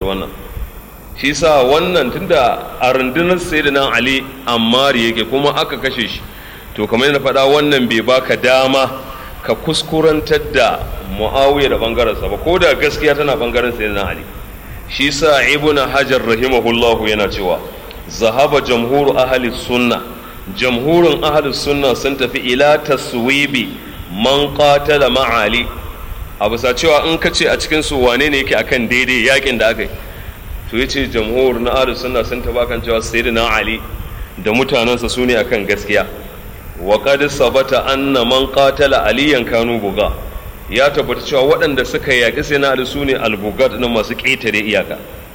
wannan shi sa wannan tunda a rundunar sayyidina ali ammar yake kuma aka kashe shi to kamar yana faɗa wannan bai baka dama ka kuskurantar da muawiya da bangarensa ba ko da gaskiya tana bangaren sayyidina ali shi sa ibn hajar rahimahullahu yana cewa zahaba jamhuru ahli sunna jamhurin ahli sunna sun tafi ila taswibi man qatala ma'ali a bisa cewa in ka ce a cikin su wane ne yake akan daidai yakin da aka yi to yace jamhur na ahli sunna sun tafi kan cewa sayyidina ali da mutanensa su ne akan gaskiya wa qad sabata anna man qatala aliyan kanu buga ya tabbata cewa waɗanda suka yaƙi sai na ali su ne albugat na masu ƙetare iyaka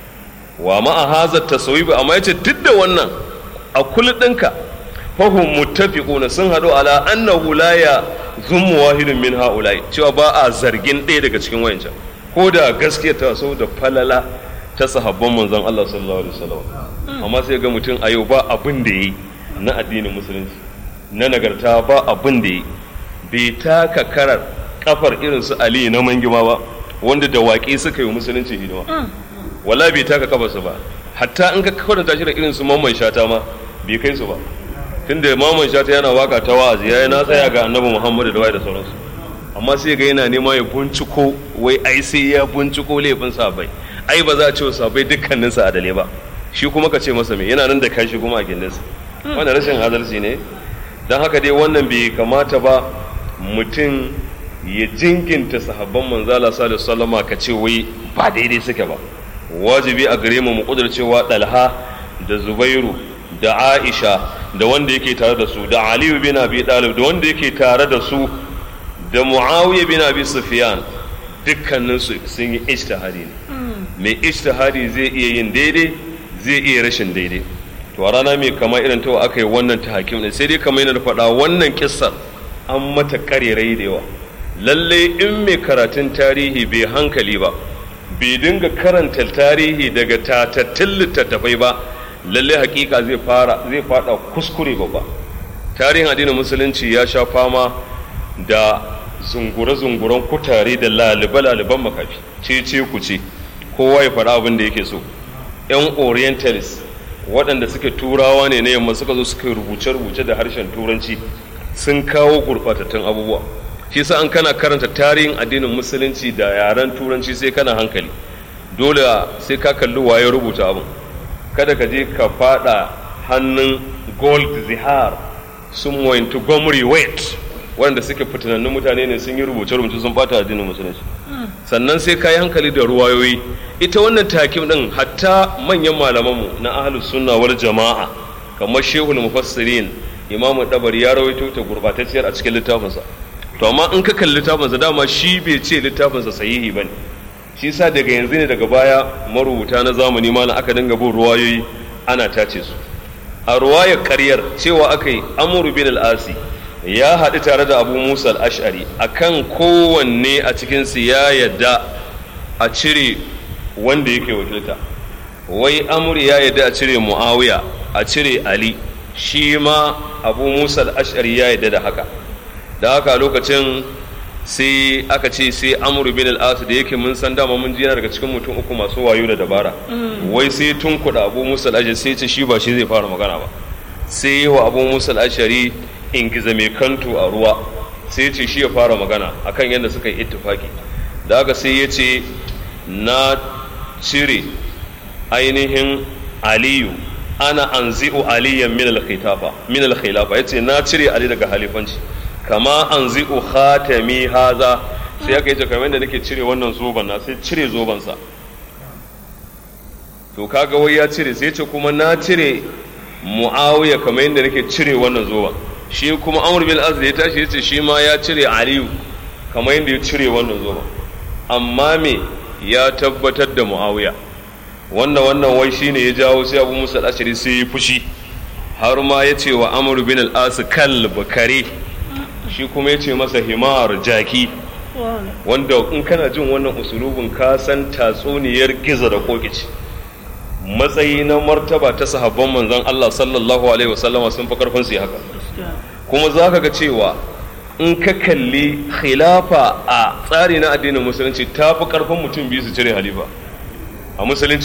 wa ma'a haza tasawib amma yace duk da wannan a kullu ɗinka fahum muttafiquna sun haɗu ala annahu la ya zummu wahidun min haula'i cewa ba a zargin ɗaya daga cikin wayancan ko da gaskiya ta so da falala ta sahabban manzon Allah sallallahu alaihi wasallam amma sai ga mutum a yau ba abin da yi na addinin musulunci na nagarta ba abin da yi bai taka karar kafar irin su Ali na mangima ba wanda da waƙi suka yi musulunci hidima wala bai taka kafarsa ba hatta in ka kwatanta shi da irin su mamman shata ma bai kai su ba tunda mamman shata yana waka ta wa'azi yayi na tsaya ga annabi Muhammadu da wai da sauransu amma sai ga yana nema ya binciko wai ai sai ya binciko laifin sabai ai ba za a ce wa sabai dukkanin sa adale ba shi kuma ka ce masa me yana nan da kashi kuma a gindinsa wannan rashin adalci ne don haka dai wannan bai kamata ba mutum ya jinkinta sahabban manzala sallallahu alaihi wasallama ka ce wai ba daidai suke ba wajibi a gare mu mu kudurcewa dalha da zubairu da aisha da wanda yake tare da su da aliyu bin abi dalib da wanda yake tare da su da muawiya bin abi sufyan dukkanin su sun yi ijtihadi ne mai ijtihadi zai iya yin daidai zai iya rashin daidai to a rana mai kama irin ta aka yi wannan ta hakim ne sai dai kamar yana da faɗa wannan kissar an mata karerai da yawa lalle in mai karatun tarihi bai hankali ba bai dinga karanta tarihi daga tatattun littattafai ba lalle hakika zai fara zai fada kuskure babba tarihin addinin musulunci ya sha fama da zungure-zunguren kutare da lalibe-laliban makafi ce-ce ku ce kowa ya faɗa abin da yake so 'yan orientalist waɗanda suke turawa ne na yamma suka zo suka rubuce-rubuce da harshen turanci sun kawo gurɓatattun abubuwa shi sa an kana karanta tarihin addinin musulunci da yaren turanci sai kana hankali dole sai ka kalli waye rubuta abin kada ka je ka fada hannun gold zihar sun moyintu gomri wet wanda suke fitinannun mutane ne sun yi rubuce-rubuce sun bata addinin musulunci sannan sai ka yi hankali da ruwayoyi ita wannan takim din hatta manyan malamanmu na ahlus sunna wal jama'a kamar shehul mufassirin imamu dabari ya rawaito ta gurbatacciyar a cikin littafinsa to amma in ka kalli littafinsa dama shi bai ce littafinsa sahihi bane shi sa daga yanzu ne daga baya marubuta na zamani ma aka dinga bin ruwayoyi ana tace su a ruwayar karyar cewa aka yi amuru bin al-asi ya haɗu tare da abu musa al-ash'ari akan kowanne a cikinsu ya yadda a cire wanda yake wakilta wai amur ya yadda a cire muawiya a cire ali shi ma abu musa al-ash'ari ya yadda da haka da haka lokacin sai aka ce sai amuru bin al da yake mun san dama mun jina daga cikin mutum uku masu wayo da dabara wai sai tun kuɗa abu musa al sai ce shi ba shi zai fara magana ba sai yi wa abu musa al-ashari ingiza mai kanto a ruwa sai ce shi ya fara magana akan yadda suka yi ittifaki da haka sai ya ce na cire ainihin aliyu ana anzi'u aliyan min al-khilafa min al-khilafa yace na cire ali daga halifanci kama anzi'u khatami haza sai aka yi kamar da nake cire wannan zoban na sai cire zoban sa to kaga wai ya cire sai ce kuma na cire muawiya kamar yadda nake cire wannan zoban shi kuma amr bin az da ya tashi yace shi ma ya cire aliyu kamar yadda ya cire wannan zoban amma me ya tabbatar da muawiya wannan wannan wai shine ya jawo sai abu musa al-ashari sai ya fushi har ma ya ce wa amr bin al-as kalb kare shi kuma ya ce masa himar jaki wanda in kana jin wannan usulubin ka san tatsuniyar giza da kokici matsayi na martaba ta sahabban manzon Allah sallallahu alaihi wasallama sun fi karfin su haka kuma za ka ga cewa in ka kalli khilafa a tsari na addinin musulunci ta fi karfin mutum biyu su cire halifa a musulunci